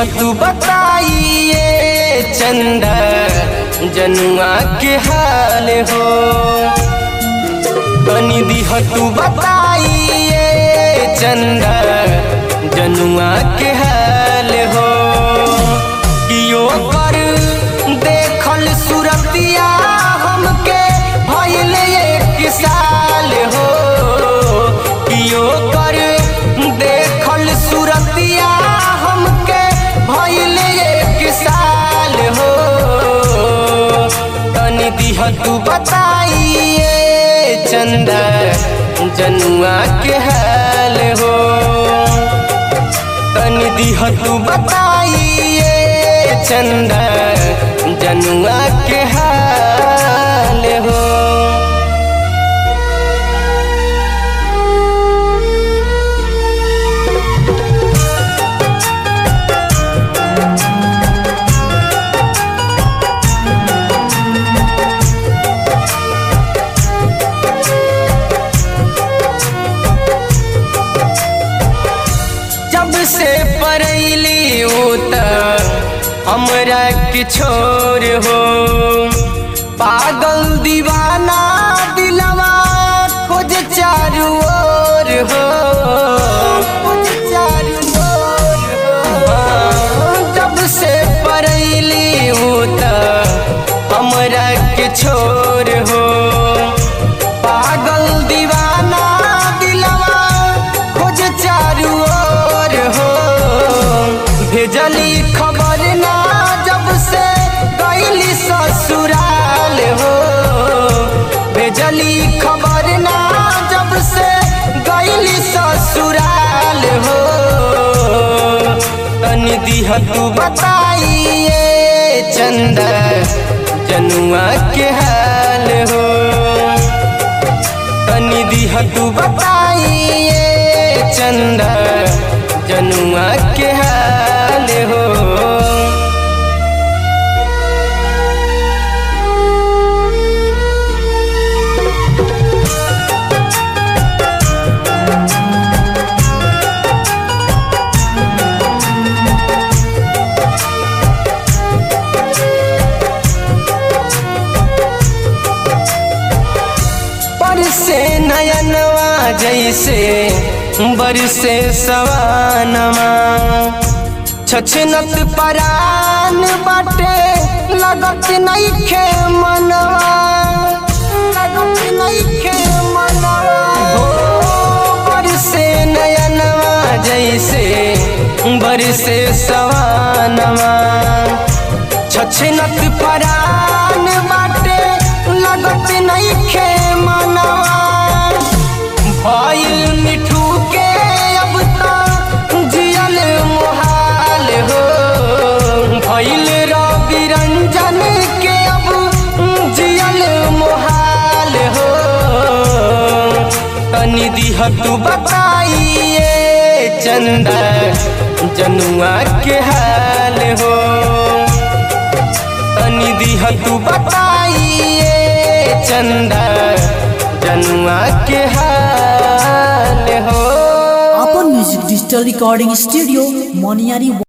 तू बताइए चंदा जनुआ के हाल हो तनी दिह तू बताइए चंदा जनुआ के हाल हो कियो कर देखल सुरतिया हमके भइल एक साल हो कियो कर देखल सुरतिया हमके भइल एक साल हो तनी दिह तू बताइए चंदा जनुआ के हाल हो तनी दिह तू बताइए चंदा जनुआ के हाल हो जब से परैली उत हमरा के छोर हो पागल दीवाना दिलवा खोज चारू ओर हो खोज चारू ओर हो जब से परैली उत हमरा के छोर हो पागल दीवाना दिलवा खोज चारू ओर हो भेजली खबर ना जब से गईली ससुराल हो भेजली खबर ना जब से गईली ससुराल हो तनी दिह तू बताइए चंदा जनुआ के हाल हो तनी दिह तू बताइए चंदा जनुआ के हाल हो बरसे नयनवा जैसे बरसे सवानवा छछनत परान बाटे लगत नइखे मनवा लगत नइखे मनवा हो बरसे नयनवा जैसे बरसे सवानवा छछनत परान बाटे लगत नइखे मनवा भइल मिठू के अब त जियल मोहाल हो भइल रवि रंजन के अब जियल मोहाल हो तनी दिह तू बताइए चंदा जनुआ के हाल हो तनी दिह तू बताइए चंदा जनुआ के हाल हो अपन म्यूजिक डिजिटल रिकॉर्डिंग स्टूडियो मोनियारी